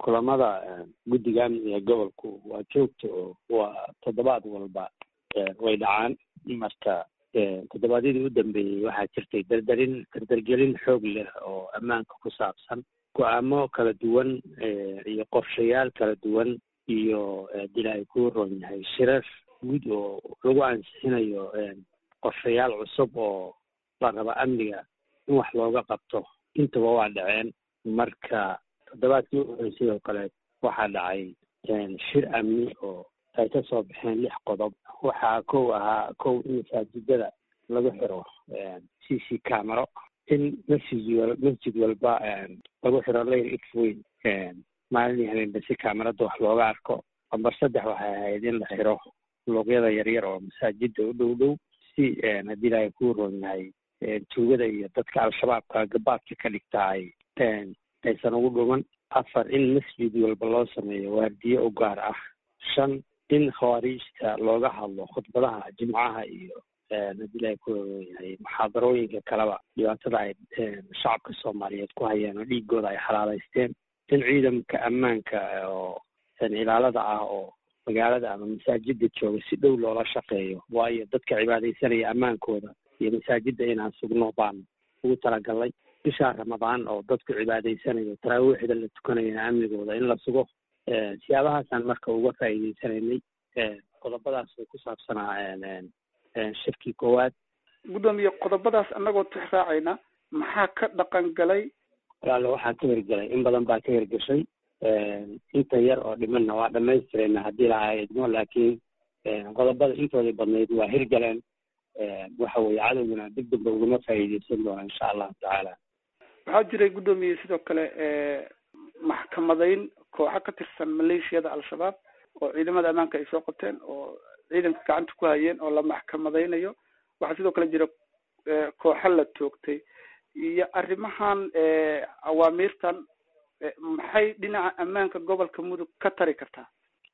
kulamada guddiga amniga gobolku waa joogta oo waa toddobaad walba way dhacaan marka toddobaadyadii u dambeeyey waxaa jirtay dardarin dardargelin xoog leh oo ammaanka ku saabsan go-aamo kala duwan iyo qorshayaal kala duwan iyo dil ay ku ron yahay shirar guud oo lagu ansixinayo qorshayaal cusub oo la raba amniga in wax looga qabto intaba waa dhaceen marka toddobaadkii u horey sidoo kale waxaa dhacay shir amni oo ay ka soo baxeen lix qodob waxaa kow ahaa kow in masaajidada lagu xiro c c camero in masjid masjid walba lagu xiro layr x weyn maalin habeenba si camerada wax looga arko lambar saddex waxay ahayd in la xiro luuqyada yaryar oo masaajida u dhow dhow si haddii ilaahay kuu roon yahay tuugada iyo dadka al-shabaabka gabaadka ka dhigta ay aysan ugu dhuman afar in masjid walba loo sameeyo waardiye u gaar ah shan in khawaariijta looga hadlo khudbadaha jimcaha iyo haddii ilaahay ku roon yahay muxaadarooyinka kaleba dhibaatada ay shacabka soomaaliyeed ku hayeen oo dhiigooda ay xalaaleysteen in ciidamka ammaanka oo ilaalada ah oo magaalada ama masaajida jooga si dhow loola shaqeeyo waayo dadka cibaadaysanaya ammaankooda iyo masaajida inaan sugno baan ugu talagalnay bishaa ramadaan oo dadku cibaadaysanayo taraawiixda la tukanayana amnigooda in la sugo siyaabahaasaan marka uga faa'iideysanaynay qodobadaas way ku saabsanaa shirkii koowaad guddoomiye qodobadaas annagoo tix raacayna maxaa ka dhaqan galay walaalo waxaa ka hirgelay in badan baa ka hirgashay inta yar oo dhimanna waa dhamaystirayna haddii lahaa idmo laakiin qodobada intoodii badnayd waa hirgaleen waxa weeye cadowguna deg degba ugama faa'iideysan doona insha allahu tacaala waxaa jiray guddoomiye sidoo kale maxkamadayn kooxo ka tirsan maleeshiyada al-shabaab oo ciidamada ammaanka ay soo qabteen oo ciidanka gacanta ku hayeen oo la maxkamadaynayo waxaa sidoo kale jira kooxo la toogtay iyo arrimahan awaamiirtan maxay dhinaca ammaanka gobolka mudug ka tari kartaa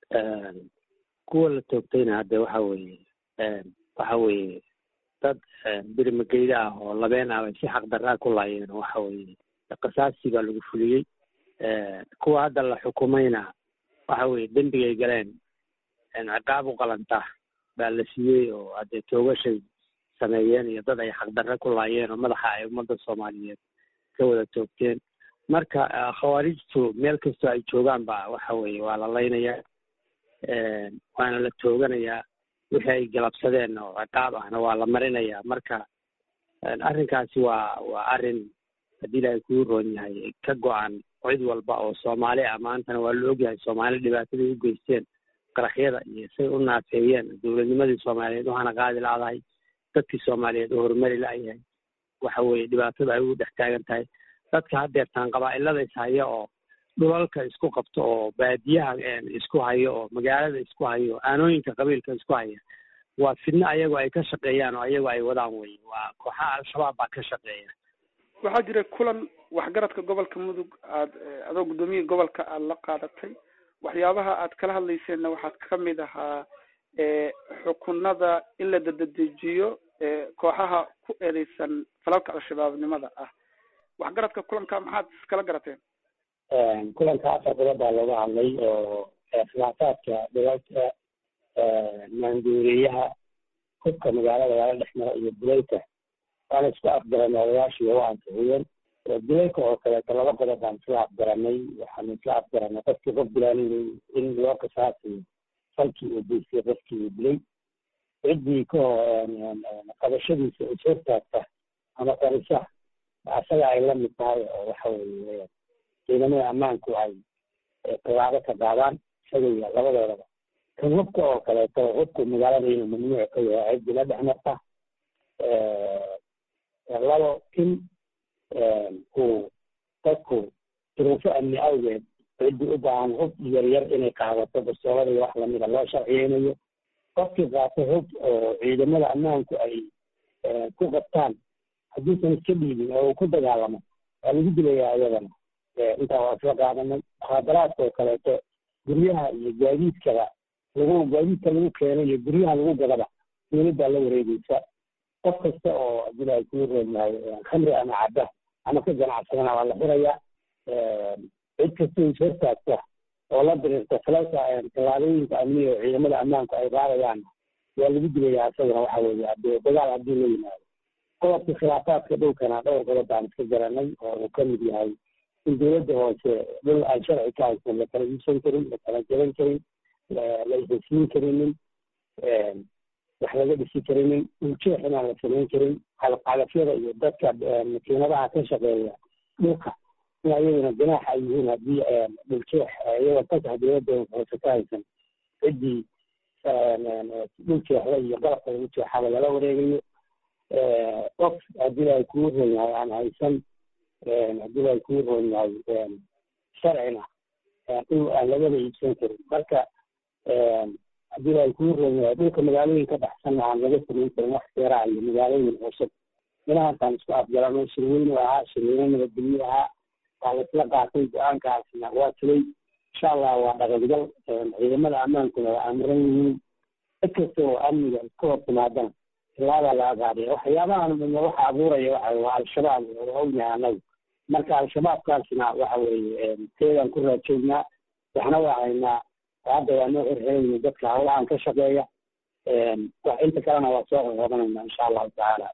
kuwa la toogtayna hadde waxa weeye waxa weeye dad birimageyda ah oo labeen ah bay si xaqdarraa ku laayeen waxa weeye qisaastii baa lagu fuliyey kuwa hadda la xukumayna waxa weeye dembigay galeen ciqaab u qalanta baa la siiyey oo haddee toogashay sameeyeen iyo dad ay xaqdarre ku laayeen oo madaxa ay ummadda soomaaliyeed ka wada toogteen marka khawaarijtu meel kastoo ay joogaan ba waxa weeye waa la laynayaa waana la tooganayaa wixii ay galabsadeen oo ciqaab ahna waa la marinayaa marka arrinkaasi waa waa arrin haddii ilaahay kuu roon yahay ka go-an cid walba oo soomaali ah maantana waa la ogyahay soomaali dhibaatadii u geysteen qaraxyada iyo say u naafeeyeen dowladnimadii soomaaliyeed waxaana qaadi la-dahay dadkii soomaaliyeed oo horumari la-yahay waxa weeye dhibaatada ay ugu dhex taagan tahay dadka haddeertaan qabaa-ilada ishaya oo dhulalka isku qabto oo baadiyaha isku hayo oo magaalada isku hayo aanooyinka qabiilka isku haya waa fidno ayagoo ay ka shaqeeyaan oo ayagoo ay wadaan wey waa kooxaha al-shabaab baa ka shaqeeya waxaa jira kulan waxgaradka gobolka mudug aad adoo guddoomiyaha gobolka aada la qaadatay waxyaabaha aad kala hadlayseenna waxaad kamid ahaa xukunada in la dadadejiyo kooxaha ku eedeysan falalka al-shabaabnimada ah waxgaradka kulanka maxaad iskala garateen kulanka afar qodob baa looga hadlay oo khilaafaadka dhilalka maanduuriyaha hubka magaalada lala dhex maro iyo dulayka waana isku afgaran odayaashii waa ansixiyeen dulayka oo kaleeto laba qodob baan isla afgaranay waxaanu isla afgaranay qofkii qof dilaaninay in loo qisaasiyo falkii uu geystay qofkii uu dilay ciddii ka qabashadiisa is hortaagta ama qarisa asaga ay la mid tahay oo waxa weeye ciidamada ammaanku ay tallaabo ka qaadaan isaga iyo labadoodaba kan hubka oo kaleeto hubku magaalada inuu mamnuuc ka yahay ciddii la dhex marta labo in uu dadku duruufo amni awgeed ciddii u baahan hub yaryar inay qaadato bastoolada iyo wax lamida loo sharciyeynayo qofkii qaato hub oo ciidamada ammaanku ay ku qabtaan hadduusan iska dhiibin oo uu ku dagaalamo waa lagu dilayaa iyadana intaa waa isla qaadanay muxaadaraadka oo kaleeto guryaha iyo gaadiidkaba lagu gaadiidka lagu keeno iyo guryaha lagu gadaba dowladdaa la wareegeysa qof kasta oo hadii ay kuu roon yahay khamri ama cabba ama ka ganacsadana waa la xirayaa cid kasta is hortaagta oo la diriirta falalka tallaabooyinka amniga oo ciidamada ammaanku ay raadayaan waa lagu dilayaa isagana waxa weeye hadee dagaal haddii la yimaado qodobka khilaafaadka dhulkana dhowr qodob baan iska garanay oo uu ka mid yahay in dowladda hoose dhul aan sharci ka haysan la kala iibsan karin la kala jaban karin la isasiin karinin wax laga dhisi karinin dhuljeex inaan la samayn karin qalqalafyada iyo dadka makiinadaha ka shaqeeya dhulka in ayaguna ganaax ay yihiin haddii dhuljeex iyagoo fasax dowladda hoose ka haysan ciddii dhuljeexda iyo qalabka lagu jeexaba lala wareegayo qof haddii ay kuu ron yahay aan haysan haddii ay kuu ron yahay sharcina dhul aan lagaba iibsan karin marka haddii ay kuu ron yahay dhulka magaalooyin ka baxsanna aan laga samayn karin wax seeraa iyo magaalooyin cusub inahaasaan isku afgarano shirweynu ahaa shirweyne nabadgelyo ahaa waa laisla qaatay go-aankaasna waa tulay insha allah waa dhaqangal ciidamada ammaankuna waa amiran yihiin cid kasta oo amniga iska hor timaadana ilaabaa la agaadaya waxyaabahan midna waxa abuuraya waxa waa al-shabaab oo ognahay anagu marka al-shabaabkaasna waxa weeye teedaan ku raajoognaa waxna waa haynaa hadda waa noo xirxirayna dadka hawlahan ka shaqeeya inta kalena waa soo qoqobanayna insha allahu tacaala